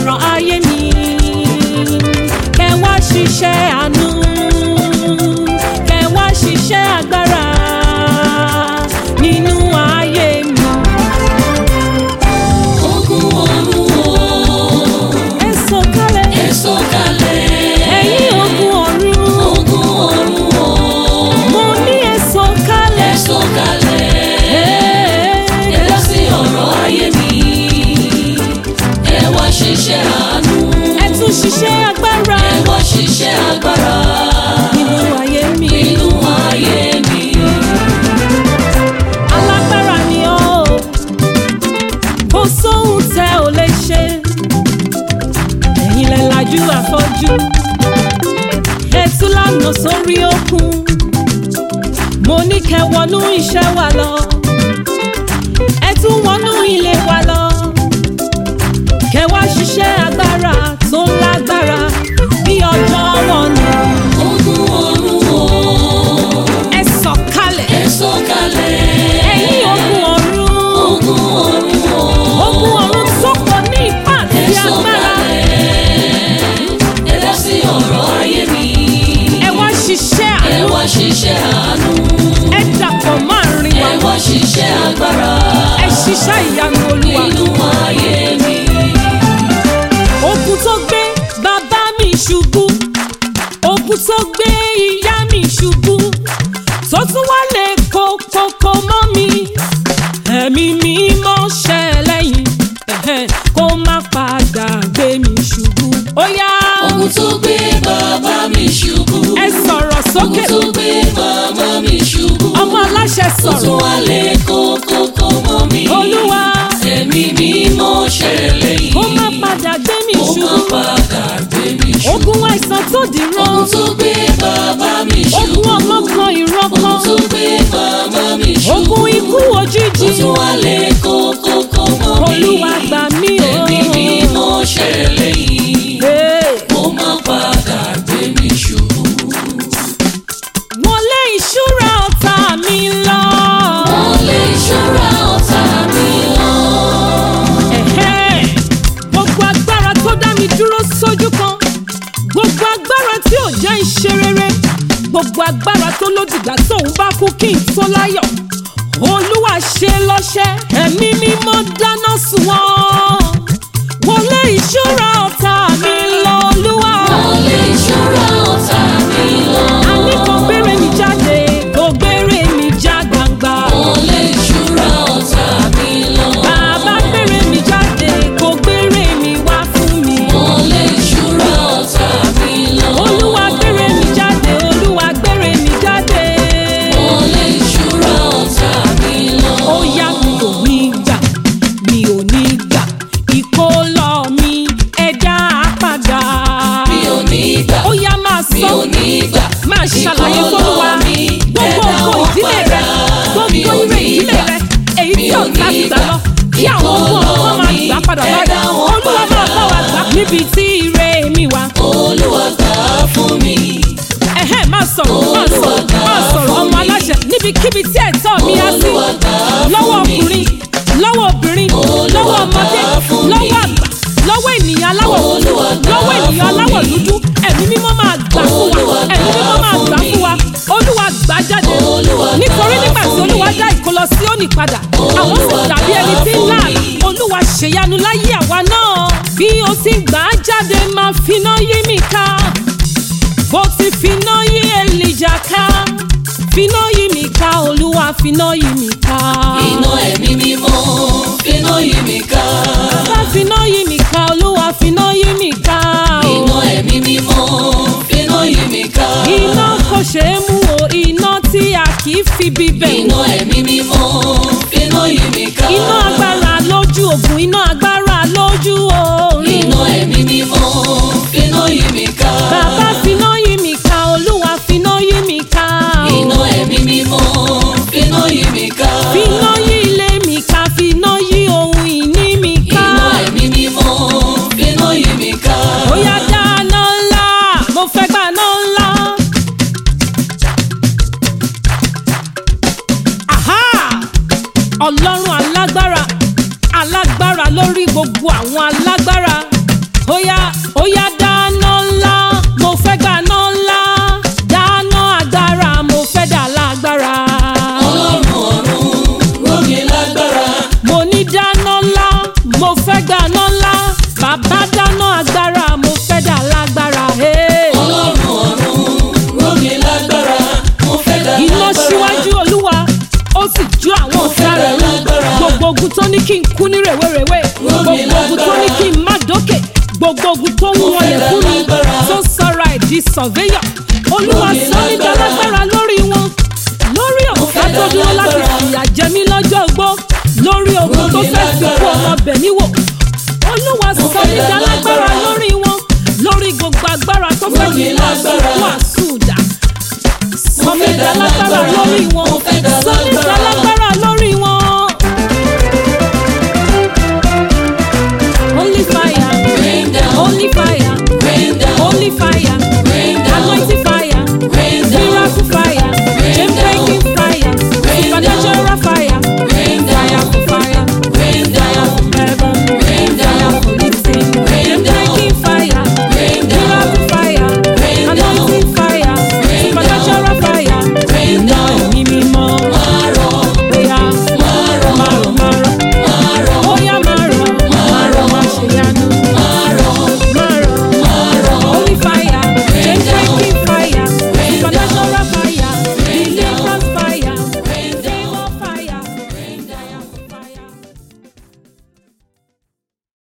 ọ̀rọ̀ ayé mi kẹ wá ṣiṣẹ́ àánú kẹ wá ṣiṣẹ́ agbára nínú ayé mi. Ogun ọ̀run o, ẹ sọ̀kalẹ̀ ẹ sọ̀kalẹ̀. ẹ̀yin ogun ọ̀run Ogun ọ̀run o, mo ní ẹ sọ̀kalẹ̀. ẹ sọ̀kalẹ̀. Ẹ dá sí ọ̀rọ̀ ayé mi. Ẹ wá ṣiṣẹ́ àánú. ẹ tún ṣiṣẹ́ agbára Ẹ wá ṣiṣẹ́ agbára nínú ayé mi. nínú ayé mi. alágbára ni ọ́ o kò sóhun tẹ́ ò lè ṣe ẹ̀yin lẹ lajú àfọ́jú ẹ tú lánàá sórí òkun mo ní kẹ́ wọnú iṣẹ́ wa lọ ẹ tún wọnú ilé wa lọ kẹ́ wá ṣiṣẹ́ agbára tó lágbára bí ọjọ́ wọn nù Ogun ọ̀run o, ẹ sọ̀kalẹ̀ ẹ sọ̀kalẹ̀. ẹ̀yin ogun ọ̀run. Ogun ọ̀run o, Ogun ọ̀run tó pọ̀ ní ipá àti ẹ agbára. sọ̀kalẹ̀. Ẹ dá sí ọ̀rọ̀ ayé mi. Ẹ wá ṣiṣẹ́ Ẹ àánú. wá ṣiṣẹ́ àánú. Ẹ dàpọ̀ máa rin Ẹ wa. wá ṣiṣẹ́ agbára Ẹ ṣiṣẹ́ ìyanu olúwa. nínú ayé mi. Ogun tó gbé bàbá mi ṣubú. Ogun tó gbé ìyá mi ṣubú. Tó tún wá lè kókókó mọ́ mi. Ẹ̀mí mi mọ́ ṣẹ́ lẹ́yìn. Ẹ̀hẹ́n, Kó má padà gbé mi ṣubú. Ó yá. Ogun tó gbé bàbá mi ṣubú. Ẹ sọ̀rọ̀ Ogun sókè. tó gbé màmá mi ṣubú. Ọmọ aláṣẹ Ó tún sọ̀rọ̀. wá lé kókókó mọ́ mi. Olúwa. Ẹ̀mí mi mọ́ ṣẹlẹ̀ yìí. Kó má padà gbé mi Kó má ṣubú. padà gbé mi ṣubú. Ogun àìsàn tó dìran. Ogun tó gbé bàbá mi ṣubú. Ogun ọlọ́kan ìrọ́kan. Ogun tó gbé màmá mi ṣubú. Ogun ikú Ó òjijì. tún wá lé kókókó mọ́ mi. Olúwa gbà mí o. Ẹ̀mí mi mọ́ ṣẹlẹ̀ yìí. Hey. Kó má padà gbé mi ṣubú. Wọ́n lé ìṣúra ọ̀tá mi lọ. Wọ́n lè ṣọ́ra ọ̀tá mi lọ. Ẹ̀hẹ́. Gbogbo agbára tó dá mi dúró sójú kan. Gbogbo agbára tí ò jẹ́ ìṣe rere. Gbogbo agbára tó lódìgbà tóun bá kú kí n tó láyọ̀. Olúwa ṣe lọ́ṣẹ́. Ẹ̀mí mímọ́ dáná sun wọ́n. Wọ́n lé ìṣúra ọ̀tá mi lọ. Olúwa. Wọ́n lè ṣọ́ra ọ̀tá mi lọ. Àní kò gbére mi jáde, kò gbére mi já gbangba. Wọ́n lè ṣọ́ra ọ̀tá mi lọ. Bàbá gbére mi jáde, kò gbére mi wá fún mi. Wọ́n lè ṣọ́ra ọ̀tá mi lọ. Olúwa gbére mi jáde, Olúwa gbére mi jáde. Wọ́n lè ṣọ́ra ọ̀tá mi lọ. Ó yá mi ò ní gbà, mi ò ní gbà. Ìkólọ mi ẹ̀dá padà. Mi ò ní gbà. Ó yá máa Mi sọ. ò ní gbà. máa ṣàlàyé fọlùwà Ìkọlọ mi, gbogbo ẹ̀dá ògo wọn ìdílé rẹ padà. Mi gbogbo ò ire ní ìdílé gbà. rẹ èyí Mi tí ò ọ̀tá ní ti gbà gbà. lọ kí àwọn ọmọ Ìkọlọ ọmọ máa mi, gbà padà ẹ̀dá báyìí wọn olúwa máa padà. bá wa gbà níbi tí ire mi wà. Olúwa gbà fún mi. ẹ̀hẹ́ máa sọ̀rọ̀ máa Olúwa sọ̀rọ̀ gbà máa sọ̀rọ̀ fún ọmọ mi. aláṣẹ níbikíbi tí ẹ̀tọ́ mi á sí Olúwa gbà lọ́wọ́ fún mi. ọkùnrin lọ́wọ́ obìnrin Olúwa lọ́wọ́ gbà ọmọdé fún mi. lọ́wọ́ àgbà lọ́wọ́ ènìyàn aláwọ̀ funfun Olúwa gbà lọ́wọ́ ènìyàn fún aláwọ̀ mi. dúdú ẹ̀mí mímọ́ máa gbà fún wa Olúwa ẹ̀mí mímọ́ gbà máa fún gbà mi. fún wa olúwa gbà jáde Olúwa gbà nítorí nígbà tí fún mi. olúwa dá ìkólọ Síónì padà àwọn sì Olúwa dàbí ẹni gbà tí ń fún láàlà mi. olúwa ṣèyanu láyé àwa náà bí o ti gbà á jáde máa finá yí mi ká bó ti finá yí Èlíjà ká finá yí mi ká olúwa finá yí mi ká. Iná ẹ̀mí mímọ́ finá yí mi ká. bá finá yí mi ká olúwa finá yí mi ká. o. Iná ẹ̀mí mímọ́ finá yí mi ká. iná kò ṣeé mú o iná tí a kì í fi bíbẹ̀ Iná wò. ẹ̀mí mímọ́ finá yí mi ká. iná agbára lójú ògùn iná agbára lójú oorun. Iná ẹ̀mí mímọ́ finá yí mi ká. bàbá finá yí mi ká olúwa finá yí mi ká. o. Iná ẹ̀mí mímọ́ finá yí mi ká. finá yí ilé mi ká finá yí ohun ìní mi ká. Iná ẹ̀mí mímọ́ finá yí mi ká. ó yá dáná ńlá mo fẹ́ gbaná ńlá. Àhá! ọlọ́run alágbára alágbára lórí gbogbo àwọn alágbára Óyá óyá dáná ńlá, mo fẹ́ gbaná ńlá. Dáná agbára, mo fẹ́ dà lágbára. ọlọ́run ọ̀run rómi lágbára Mo ní dáná ńlá, mo fẹ́ gbaná ńlá. Bàbá dáná agbára, mo fẹ́ dà lágbára. Hey. ọlọ́run ọ̀run rómi lágbára mo fẹ́ dá Iná lágbára síwájú Olúwa, ó sì jó àwọn ọ̀tá rẹ̀ run. lágbára. Gbogbo ogun tó ní kí n kú ní rèwerèwe. Gbogbo ogun tó ní kí n má dókè. Gbogbo ogun tó ń wọlé fún mi. Tó sọra ẹ̀ di surveyor. Olúwa sọ mí dálágbára lórí wọn. Lórí ọ̀tá tó dúró láti fìyà jẹ mí lọ́jọ́ ogbó. Lórí ogun tó fẹ́ fi kú ọmọ bẹ̀ mí wò. Olúwa sọ mí dálágbára lórí wọn. Lórí gbogbo agbára tó fẹ́ fi wá sùkú àsùdà. Sọ mí dálágbára lórí wọn. Sọ mí dálágbára lórí wọn. Only fire